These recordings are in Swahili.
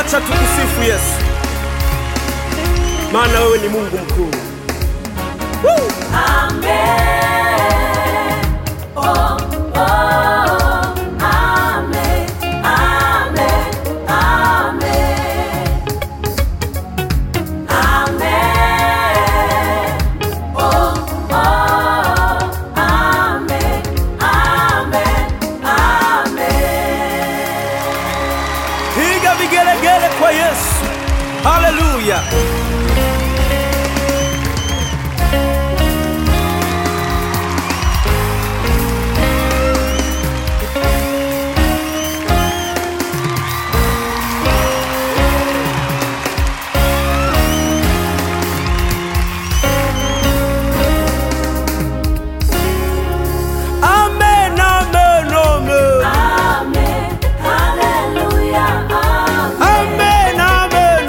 Acha tukusifu Yesu, maana wewe ni Mungu mkuu. Woo! Piga vigelegele kwa Yesu. Haleluya. Amen, amen, amen. Amen, amen, amen.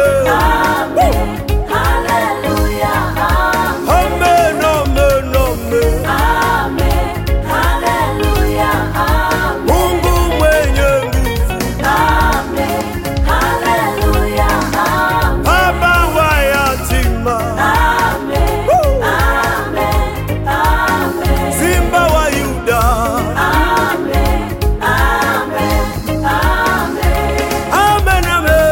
Amen, amen, amen. Mungu mwenye nguvu, baba wa yatima, Woo! simba wa Yuda. Amen, amen. Amen,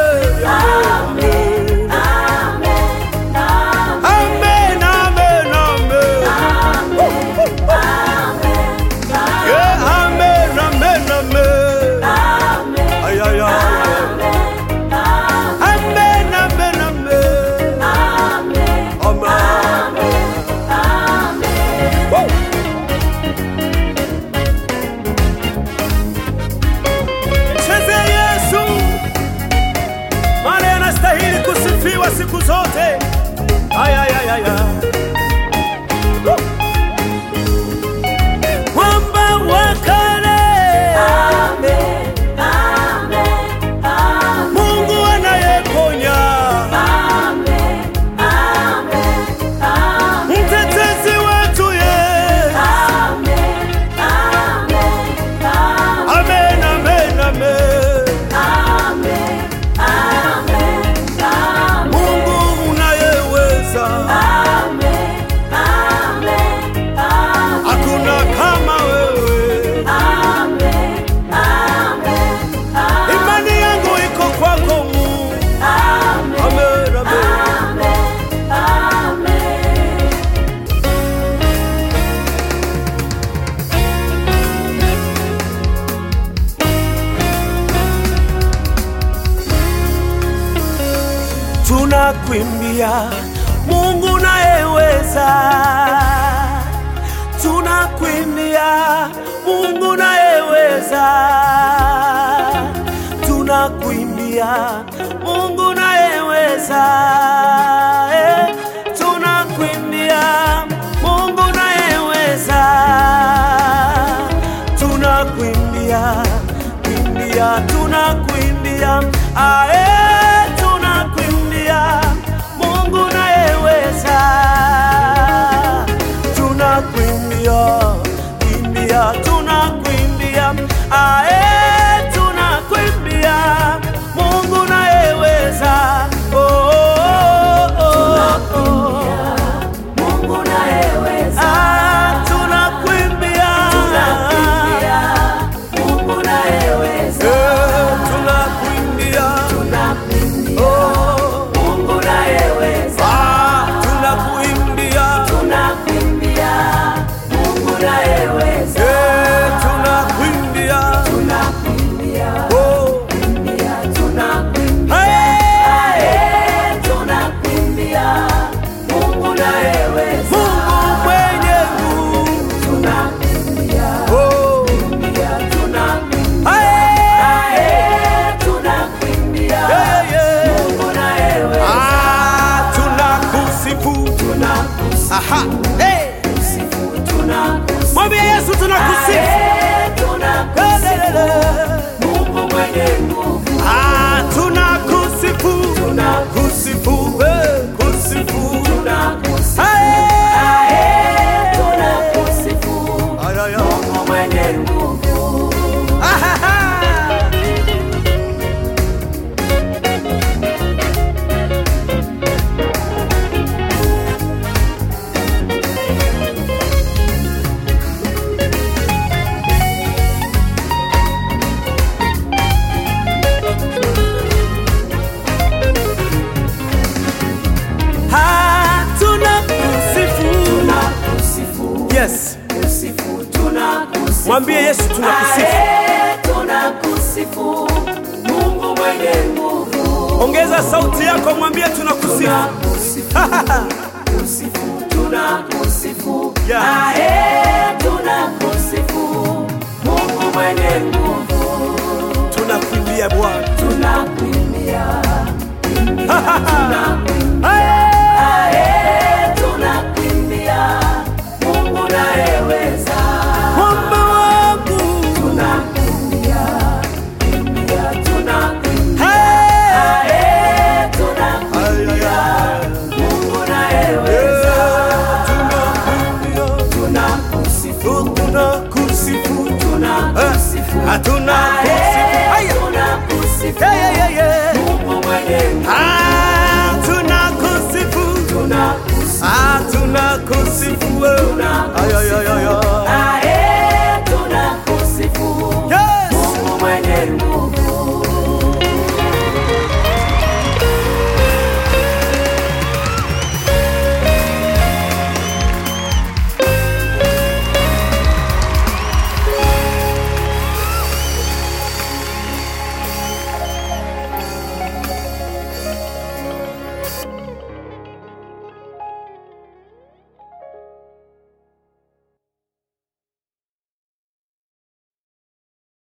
amen, amen. Yeah, amen, amen, amen. Ay, ay, ay, ay. Amen, amen, amen. Amen. Woo! Cheze Yesu, maana anastahili kusifiwa siku zote. Ay, ay, ay, ay, ay. Woo! Mwamba wa kale, Mungu anayeponya, mtetezi wetu Yesu. Amen, amen, amen. Mungu unayeweza, hakuna kama wewe. Imani yangu iko kwako Mungu. Amen, amen. Tunakuimbia Mungu nayeweza, tunakuimbia Mungu nayeweza, tunakuimbia Mungu nayeweza, eh, tunakuimbia Mungu nayeweza, tunakuimbia kuimbia, tunakuimbia ae, tunakuimbia Mungu nayeweza, tunakuimbia kuimbia, tunakuimbia ae, tunakuimbia Mungu nayeweza, oh, oh, oh, oh. Ah, tunakuimbia Eh, tunakuimbia Oh, ah, tunakuimbia Eh, tunakuimbia Tunakusifu Mungu mwenye nguvu, Ongeza sauti yako, mwambie tunakusifu. tunakusifu, kusifu, tunakusifu, Yeah. ae, tunakusifu Mungu mwenye nguvu, Tunakuimbia Bwana. tunakuimbia, tunakuimbia